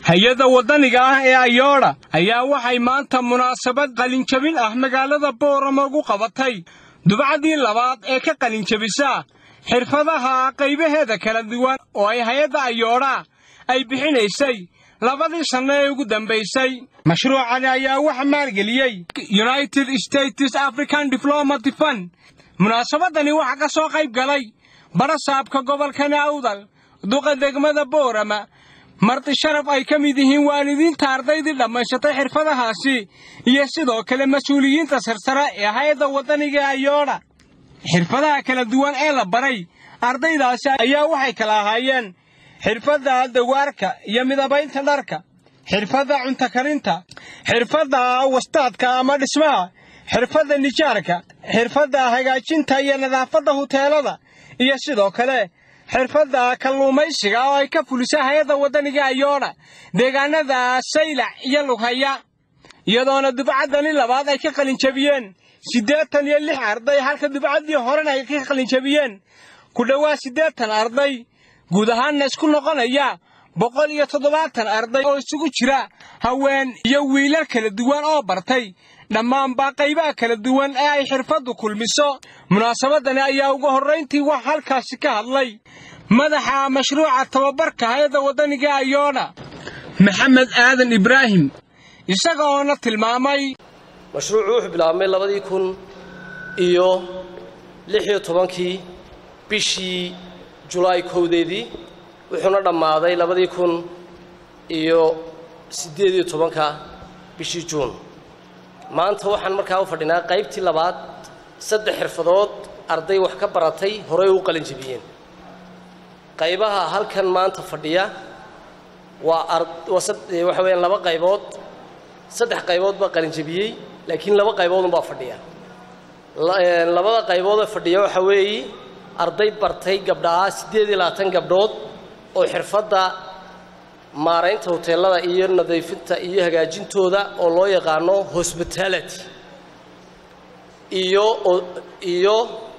hay-adda waddaniga ah ee ayoodha ayaa waxay maanta munaasabad qalinjabin ah magaalada boorama ugu qabatay dubcaddii labaad ee ka qalinjabisa xirfadaha qaybaheeda kala duwan oo ay hay-adda ayoodha ay bixinaysay labadii sanno ee ugu dambaysay mashruucani ayaa waxa maalgeliyey united states african diplomaty fund munaasabadani waxaa ka soo qayb galay barasaabka gobolka naawdal duqa degmada boorama marti sharaf ay ka mid yihiin waalidiinta ardaydii dhammaysatay xirfadahaasi iyo sidoo kale mas-uuliyiinta sarsare ee hay-adda waddaniga ayoodha xirfadaha kala duwan ee la baray ardaydaasi ayaa waxay kala ahaayeen xirfadda dawaarka iyo midabaynta dharka xirfadda cunto karinta xirfadda wastaadka ama dhismaha xirfadda nijaarka xirfadda hagaajinta iyo nadaafadda huteelada iyo sidoo kale xirfadda kalluumaysiga oo ay ka fulisa hay-adda waddaniga ayoodha deegaanada saylac iyo lughaya iyadoona dubcaddani labaad ay ka qalinjabiyeen siddeetan iyo lix arday halka dubcaddii horena ay ka qalinjabiyeen ku dhowaad siddeetan arday guud ahaanna isku noqonaya boqol iyo toddobaatan arday oo isugu jira haween iyo wiilal kala duwan oo bartay dhammaanbaa qaybaha kala duwan ee ay xirfaddu kulmiso munaasabadani ayaa ugu horrayntii wax halkaasi ka hadlay madaxa mashruuca tababarka hay-adda waddaniga ayoodha maxamed aadan ibraahim isaga oona tilmaamay mashruucu wuxuu bilaabmay labadii kun iyo lix iyo tobankii bishii julaay kowdeedii wuxuuna dhammaaday labadii kun iyo siddeed iyo tobanka bishii juun maanta waxaan markaa u fadhinaa qaybtii labaad saddex xirfadood arday wax ka baratay horey u qalinjabiyeen qaybaha halkan maanta fadhiya waa waxa weeyaan laba qaybood saddex qaybood baa qalinjabiyey laakiin laba qayboodunbaa fadhiya labada qayboodee fadhiya waxaa weeye arday bartay gabdhaha siddeed iyo labaatan gabdhood oo xirfadda maaraynta hoteelada iyo nadiifinta iyo hagaajintooda oo loo yaqaano hospitality iyo iyo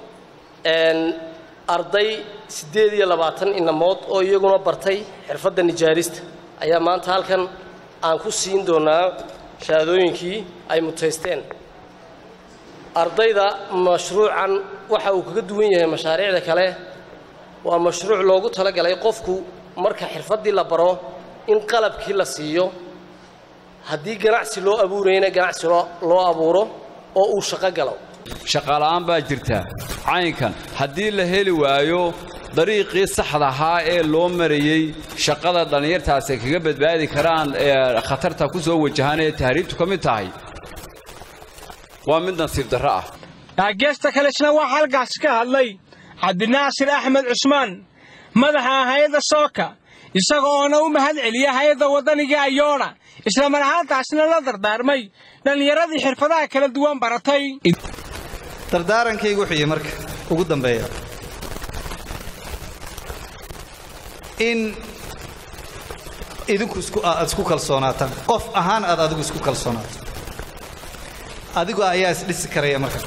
arday siddeed iyo labaatan inamood oo iyaguna bartay xirfadda nijaarista ayaa maanta halkan aan ku siin doonaa shahaadooyinkii ay mutaysteen ardayda mashruucan waxa uu kaga duwan yahay mashaariicda kale waa mashruuc loogu talagalay qofku marka xirfaddii la baro in qalabkii la siiyo haddii ganacsi loo abuurayna ganacsi loo abuuro oo uu shaqo galo shaqaala'aan baa jirta caynkan haddii la heli waayo dariiqii saxda ahaa ee loo marayey shaqada dhallinyartaasi ay kaga badbaadi karaan ee khatarta ku soo wajahaan ee tahriibtu ka mid tahay waa mid nasiib darro ah taageesta kalesna waxaa halkaasi ka hadlay cabdinaasir axmed cusmaan madaxa hay-adda sooka isaga oona u mahad celiya hay-adda waddaniga ayoodha isla mar ahaantaasna la dardaarmay dhallinyaradii xirfadaha kala duwan baratay dardaarankaygu wuxuu yihi marka ugu dambeeya in idinku aad isku kalsoonaataan qof ahaan aad adigu isku kalsoonaato adigu ayaa isdhisi karaya marka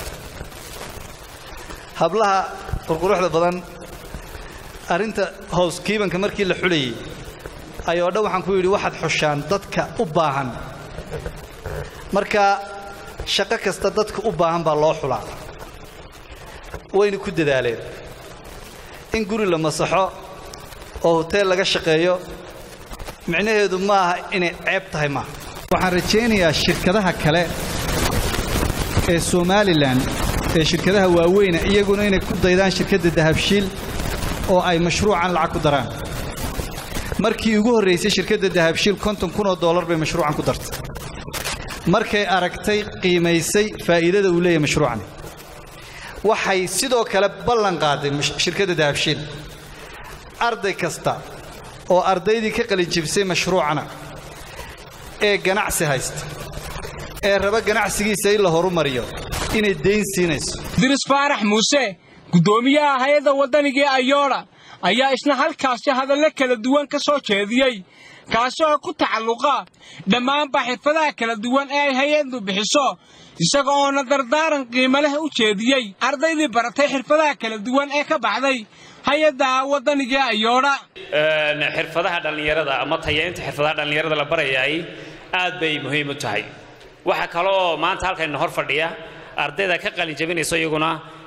hablaha qurquruxda badan arrinta hoos kiibanka markii la xulayey ayoo dhan waxaan ku yidhi waxaad xushaan dadka u baahan marka shaqo kasta dadka u baahan baa loo xulaa wayna ku dadaaleen in guri la masaxo oo hoteel laga shaqeeyo micnaheedu ma aha inay ceeb tahay maaha waxaan rajaynayaa shirkadaha kale ee somalilan ee shirkadaha waaweyna iyaguna inay ku daydaan shirkadda dahabshiil oo ay mashruucan lacag ku daraan markii ugu horraysay shirkadda dahabshiil konton kun oo dollar bay mashruucan ku dartay markay aragtay qiimaysay faa'iidada uu leeyahay mashruucan waxay sidoo kale ballan qaaday shirkadda dahabshiil arday kasta oo ardaydii ka qalinjibisay mashruucana ee ganacsi haysta ee raba ganacsigiisa in la horumariyo inay dayn siinayso diris faarax muuse guddoomiyaha hay-adda waddanigii ayoodha ayaa isna halkaasi hadallo kala duwan ka soo jeediyey kaasi oo ku tacalluqa dhammaanba xirfadaha kala duwan ee ay hay-addu bixiso isaga oona dardaaran qiimo leh u jeediyey ardaydii baratay xirfadaha kala duwan ee ka baxday hay-adda waddaniga ayoodha xirfadaha dhallinyarada ama tayaynta xirfadaha dhallinyarada la barayaay aad bay muhiim u tahay waxaa kale oo maanta halkayna hor fadhiya ardayda ka qalin jabinayso iyaguna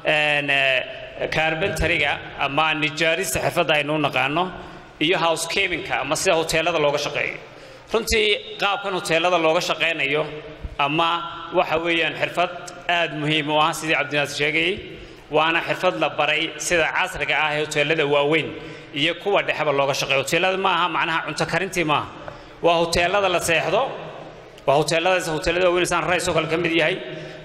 kaarbentariga ama nijaarista xirfadda aynu u naqaano iyo housekeepinka ama sida hoteelada looga shaqeeyo runtii qaabkan hoteelada looga shaqaynayo ama waxa weeyaan xirfad aad muhiim u ah sidii cabdinaasir sheegayey waana xirfad la baray sida casriga ah ee hoteelada waaweyn iyo kuwa dhexeba looga shaqeeyo hoteelada ma aha macnaha cunto karintii maaha waa hoteelada la seexdo waa hoteeladaas hoteelada waaweyn saan rays oo kale ka mid yahay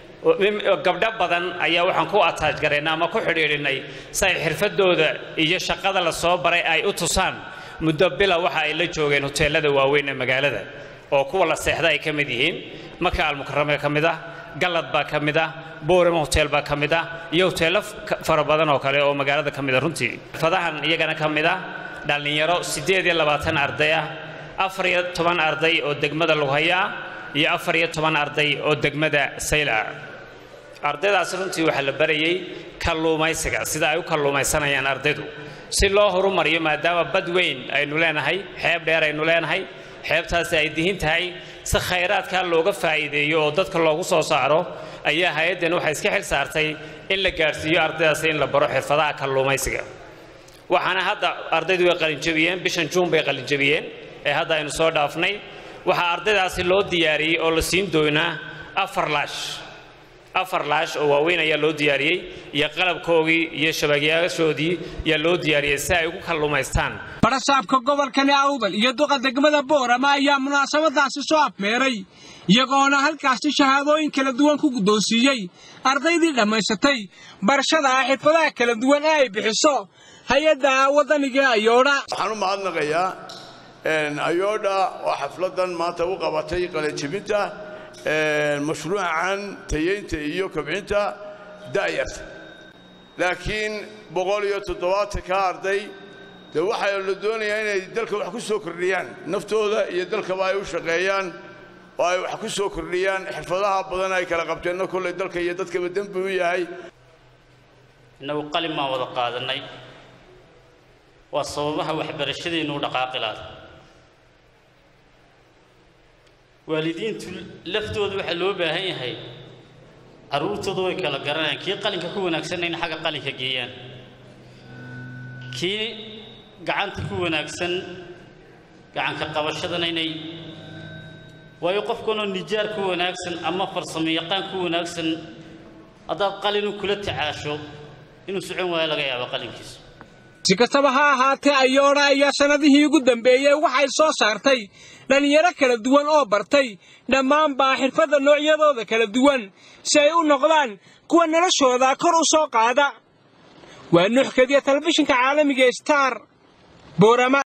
gabdho badan ayaa waxaan ku ataaj garaynay ama ku xidhiidhinay si ay xirfadooda iyo shaqada la soo baray ay u tusaan muddo bila waxa ay la joogeen hoteelada waaweyn ee magaalada oo kuwa la seexda ay ka mid yihiin maka almukarame ka mid ah gallad baa ka mid ah boorama hotel baa ka mid ah iyo hoteello fara badan oo kale oo magaalada ka mid ah runtii xirfadahan iyagana ka mid ah dhallinyaro siddeed iyo labaatan arday ah afar iyo toban arday oo degmada lughaya iyo afar iyo toban arday oo degmada sayla ardaydaasi runtii waxaa la barayay kalluumaysiga sida ay u kalluumaysanayaan ardaydu si loo horumariyo maadaama bad weyn aynu leenahay xeeb dheer aynu leenahay xeebtaasi ay dihin tahay si khayraadkaa looga faa'iideeyo oo dadka loogu soo saaro ayaa hay-addan waxay iska xil saartay in la gaadhsiiyo ardaydaasi in la baro xirfadaha kalluumaysiga waxaana hadda ardaydu way qalinjabiyeen bishan juun bay qalinjabiyeen ee hadda aynu soo dhaafnay waxaa ardaydaasi loo diyaariyey oo la siin doonaa afar laash afar laash oo waaweyn ayaa loo diyaariyey iyo qalabkoogii iyo shabagyaashoodii ayaa loo diyaariyey si ay ugu kalluumaystaan barasaabka gobolkani awdal iyo duqa degmada boorama ayaa munaasabadaasi soo afmeeray iyagoona halkaasi shahaadooyin kala duwan ku guddoonsiiyey ardaydii dhammaysatay barashada xirfadaha kala duwan ee ay bixiso hay-adda waddaniga ayoodha waxaan u mahadnaqayaa ayoodha oo xafladan maanta u qabatay qalinjibinta mashruucan tayeynta iyo kobcinta da'yarta laakiin boqol iyo toddobaatanka arday dee waxaa la doonayaa inay dalka wax ku soo kordhiyaan naftooda iyo dalkaba ay u shaqeeyaan oo ay wax ku soo kordhiyaan xirfadaha badan ay kala qabteenna kolley dalka iyo dadkaba dembi u yahay innagu qalin baan wada qaadannay waa sababaha waxbarashadeennu u dhaqaaqi laada waalidiintu laftooda waxaa loo baahan yahay carruurtooda way kala garanayaan kii qalinka ku wanaagsanna in xagga qalinka geeyaan kii gacanta ku wanaagsan gacanka qabashadana inay waayo qofkanoo nijaar ku wanaagsan ama farsamo yaqaan ku wanaagsan haddaad qalinu kula tacaasho inuu socon waayo laga yaabo qalinkiisu si kastaba ha ahaatee ayoodha ayaa sannadihii ugu dambeeyey waxay soo saartay dhallinyaro kala duwan oo bartay dhammaanbaa xirfadda noocyadooda kala duwan si ay u noqdaan kuwa noloshooda kor u soo qaada waa nuuxkadiya telefishinka caalamiga star boorama